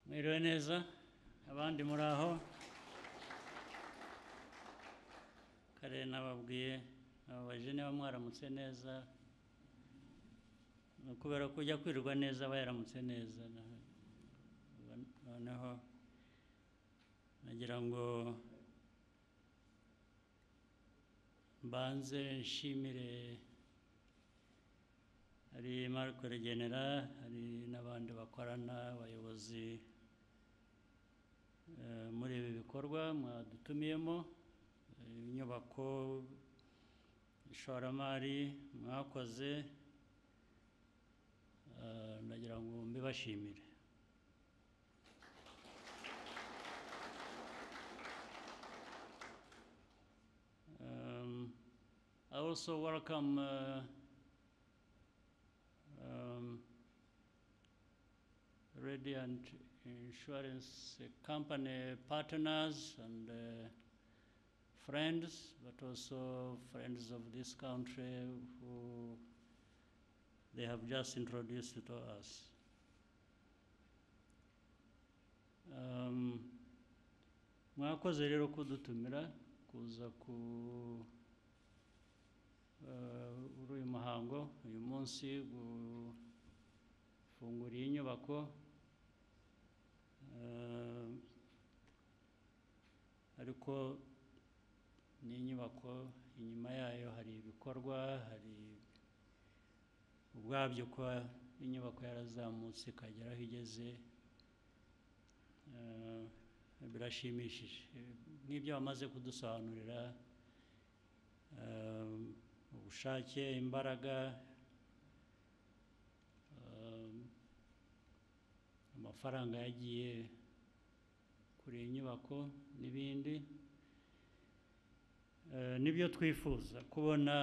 Mwiriwe neza abandi muri aho kare nababwiye nababaje niba mwaramutse neza ni ukubera ko ujya kwirirwa neza aba yaramutse neza noneho nagira ngo mbanze nshimire hari Marco Regenera hari n'abandi bakorana abayobozi eh, muri ibi bikorwa mwadutumiyemo eh, inyubako ishoramari mwakoze eh, ndagira ngo mbibashimire Um, I also welcome uh, um, Radiant Insurance Company partners and uh, friends, but also friends of this country who they have just introduced to us. Um, mwakoze rero kudutumira kuza ku eh, muri uyu muhango uyu munsi gufungura iyi nyubako Eh, ariko ni inyubako inyuma yayo hari ibikorwa hari ubwabyo kuba inyubako yarazamutse ikagera aho igeze Eh, birashimishije nk'ibyo bamaze kudusobanurira eh, ubushake imbaraga eh, amafaranga yagiye kuri iyi nyubako n'ibindi Eh, nibyo twifuza kubona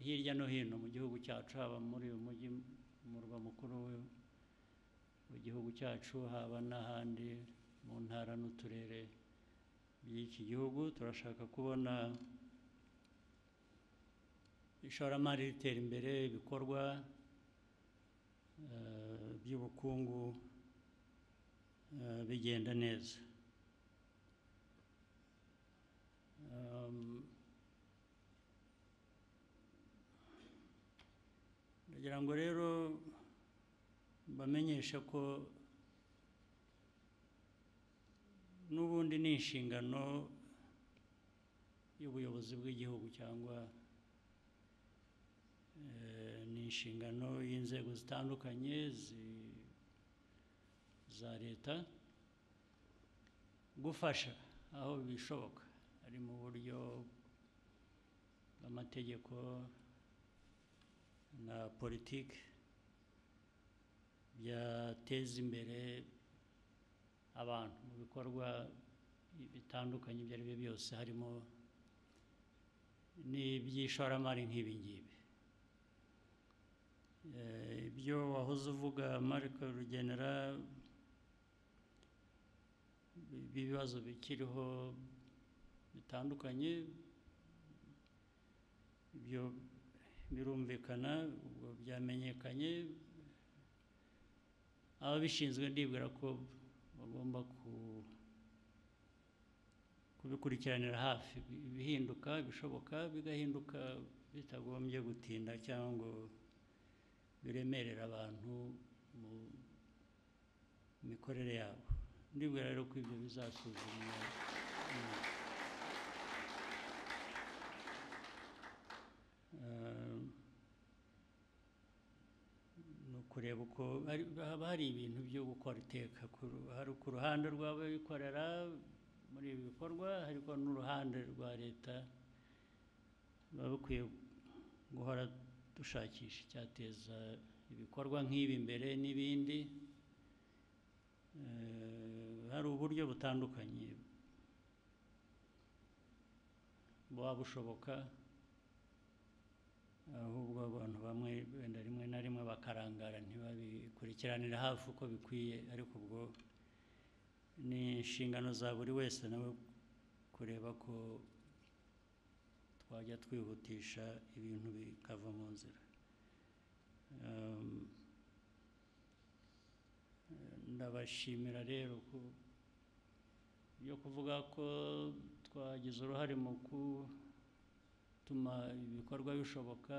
hirya no hino mu gihugu cyacu haba muri uyu mujyi murwa mukuru w'igihugu cyacu haba n'ahandi mu ntara n'uturere by'iki gihugu turashaka kubona ishoramari ritera imbere ibikorwa eh, by'ubukungu eh, bigenda neza Um, ndagira ngo rero bamenyeshe ko n'ubundi ni inshingano y'ubuyobozi bw'igihugu cyangwa eh, ni inshingano y'inzego zitandukanye zi- za leta gufasha aho bishoboka ari mu buryo bw'amategeko na politiki byateza imbere abantu mu bikorwa bitandukanye ibyo ari byo byose harimo n'iby'ishoramari nk'ibi ngibi Eh, ibyo wahoze uvuga Mariko Rugenera by'ibibazo bikiriho bitandukanye ibyo birumvikana ubwo byamenyekanye ababishinzwe ndibwira ko bagomba ku- kubikurikiranira hafi ibihinduka ibishoboka bigahinduka bitagombye gutinda cyangwa ngo biremerere abantu mu mikorere yabo ndibwira rero ko ibyo bizasuzumwa nyuma. Eh, ni ukureba uko hari- haba hari ibintu byo gukora iteka ku ru- hari ku ruhande rw'abikorera muri ibi bikorwa ariko n'uruhande rwa leta biba bikwiye guhora dushakisha icyateza ibikorwa nk'ibi imbere n'ibindi Eh, hari uburyo butandukanye buba bushoboka ahubwo abantu bamwe wenda rimwe na rimwe bakarangara ntibabikurikiranire hafi uko bikwiye ariko ubwo ni inshingano za buri wese nawe kureba ko twajya twihutisha ibintu bikava mu nzira Um, ndabashimira rero ku yo kuvuga ko twagize uruhare mu gutuma ibikorwa bishoboka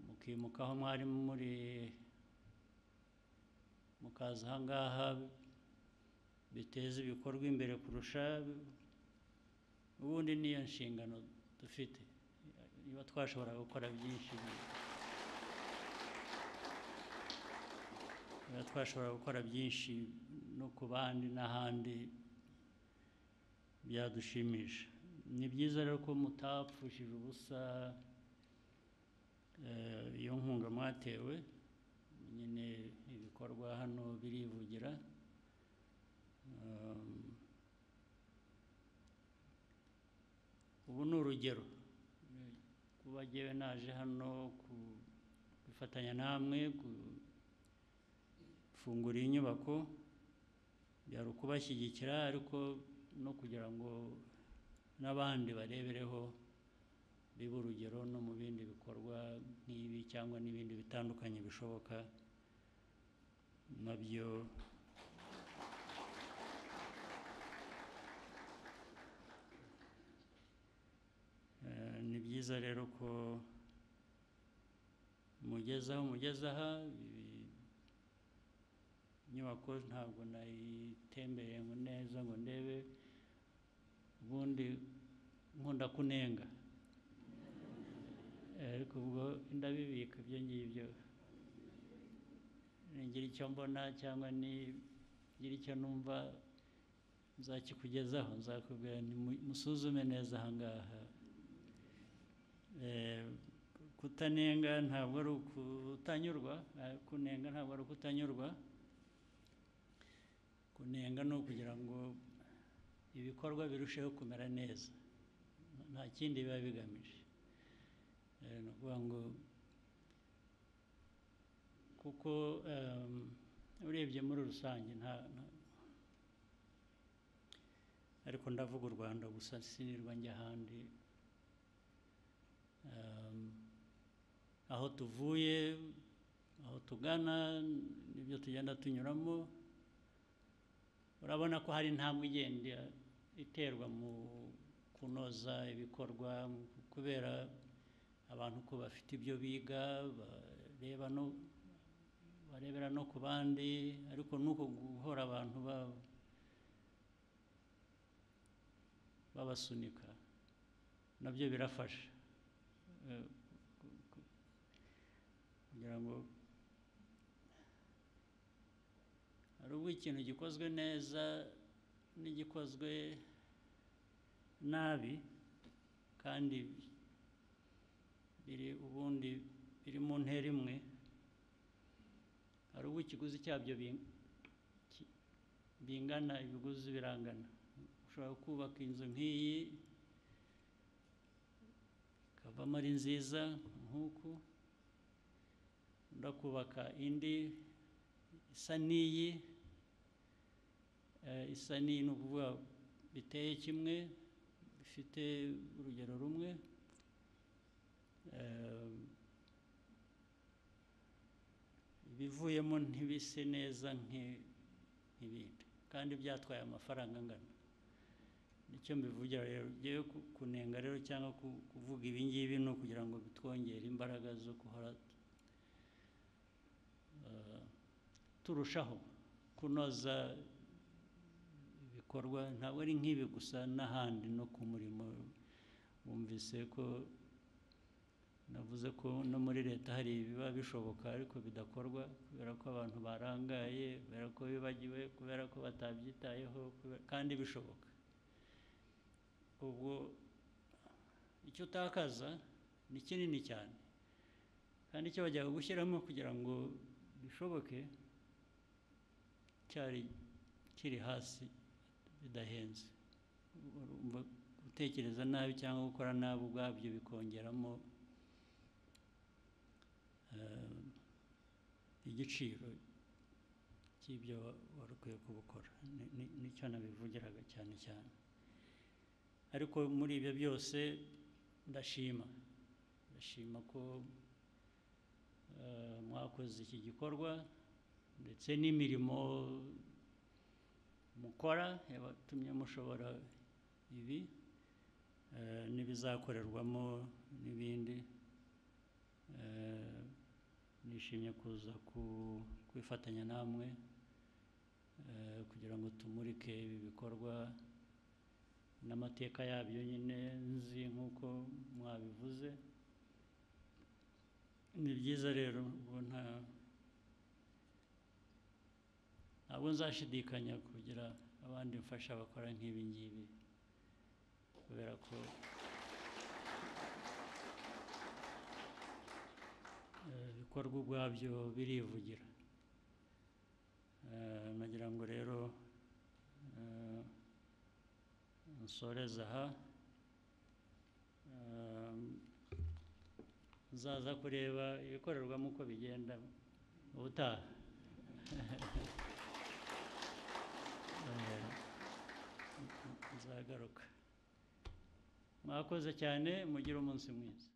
mukimuka aho mwari muri mukaza aha ngaha biteza ibikorwa imbere kurusha ubundi niyo nshingano dufite niba twashobora gukora byinshi niba twashobora gukora byinshi no ku bandi n'ahandi byadushimisha ni byiza rero ko mutapfushije ubusa eh, iyo nkunga mwatewe nyine ibikorwa hano birivugira Um, ubu ni urugero kuba jyewe naje hano ku- gufatanya namwe gufungura iyi nyubako byari ukubashyigikira ariko no kugira ngo n'abandi barebereho bibe urugero no mu bindi bikorwa nk'ibi cyangwa n'ibindi bitandukanye bishoboka nabyo Eh, ni byiza rero ko mugeze aho mugeze aha ibi- inyubako ntabwo nayitembereye ngo neza ngo ndebe ubundi nkunda kunenga Eh, ariko ubwo ndabibika ibyo ngibyo ningira icyo mbona cyangwa nigira icyo numva nzakikugezaho nzakubwira nimu- musuzume neza aha ngaha Eh, kutanenga ntabwo ari ukutanyurwa eh, kunenga ntabwo ari ukutanyurwa kunenga ni ukugira ngo ibikorwa birusheho kumera neza nta kindi biba bigamije Eh, ni ukuvuga ngo kuko ehm, urebye muri rusange nta nta- ariko ndavuga u rwanda gusa sinirwa njya ahandi Um, aho tuvuye aho tugana n'ibyo tugenda tunyuramo urabona ko hari intambwe igenda iterwa mu kunoza ibikorwa mu kubera abantu ko bafite ibyo biga bareba no barebera no ku bandi ariko nuko guhora abantu ba- babasunika nabyo birafasha Eh, ku- ku- kugira ngo hari ubwo ikintu gikozwe neza n'igikozwe nabi kandi biri ubundi biri mu ntera imwe hari ubwo ikiguzi cyabyo bing- ki- bingana ibiguzi birangana ushobora kubaka inzu nk'iyi ikavamo ari nziza nk'uku ndakubaka indi isa n'iyi eh, isa n'iyi ni ukuvuga biteye kimwe bifite urugero rumwe eh, ibivuyemo ntibise neza nki- nk'ibindi kandi byatwaye amafaranga angana nicyo mbivugira rero ngewe ku- kunenga rero cyangwa ku- kuvuga ibi ngibi ni ukugira ngo bitwongere imbaraga zo guhora eh, turushaho kunoza ibikorwa ntabwo ari nk'ibi gusa n'ahandi no ku murimo wumvise ko navuze ko no muri leta hari ibiba bishoboka ariko bidakorwa kubera ko abantu barangaye kubera ko bibagiwe kubera ko batabyitayeho kubera- kandi bishoboka ubwo icyo utakaza ni kinini cyane kandi icyo bajyaga gushyiramo kugira ngo bishoboke cyari kiri hasi bidahenze urumva gutekereza nabi cyangwa gukora nabi ubwabyo bikongeramo eh, igiciro cy'ibyo wari ukwiye kubukora Ni- ni- nicyo nabivugiraga cyane cyane ariko muri ibyo byose ndashima ndashima ko eh, mwakoze iki gikorwa ndetse n'imirimo mukora yabatumye mushobora ibi eh, n'ibizakorerwamo n'ibindi Eh, nishimye kuza ku- kwifatanya namwe eh, kugira ngo tumurike ibi bikorwa n'amateka yabyo nyine nzi nk'uko mwabivuze ni byiza rero ubu nta ntabwo nzashidikanya kugira abandi mfasha bakora nk'ibi ngibi kubera ko eh, ibikorwa ubwabyo birivugira Eh, nagira ngo rero eh, nsoreze aha Eh, nzaza kureba ibikorerwamo uko bigenda ubutaha Eh, nzagaruka mwakoze cyane mugire umunsi mwiza